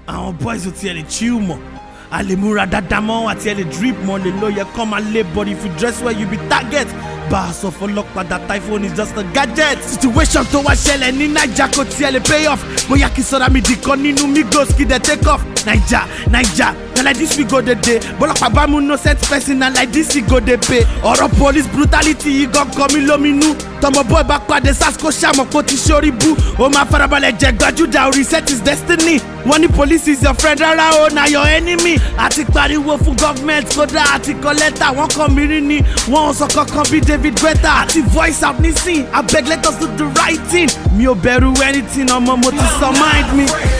àwọn boys ò tiẹ̀ lè chill mọ́ a lè múra dáadáa mọ́ àti ẹ lè drip mọ́ lè lóye kọ́ máa lé but if you dress well you be target bá a sọ fọlọ́pàá that typhoon is just a gadget situation tó wá ṣẹlẹ̀ ní naija kò tiẹ̀ lè pay off bóyá kí sọ́dá mi di kan nínú migos kí dẹ̀ take off naija naija na like this we go dey dey bọ́lọ́pàá bá mú innocent person na like this we go dey pay ọ̀rọ̀ police brutality yìí gan kọ mí lóminú tọmọ boy bá pàdé sars kó ṣàmọ̀ kó ti ṣorí bú ó máa farabalẹ̀ jẹ gbajúdà orí set is destiny wọ́n ní police is your friend rárá o na your enemy àti pariwo fún government kódà àti kọ lẹ́tà wọ́n kàn mí rí ni wọ́n ò sọ kankan bí david guetta àti voice out nísìn abeg let us do the right thing mi ò bẹ̀rù anything ọmọ mo ti sọ mind mi.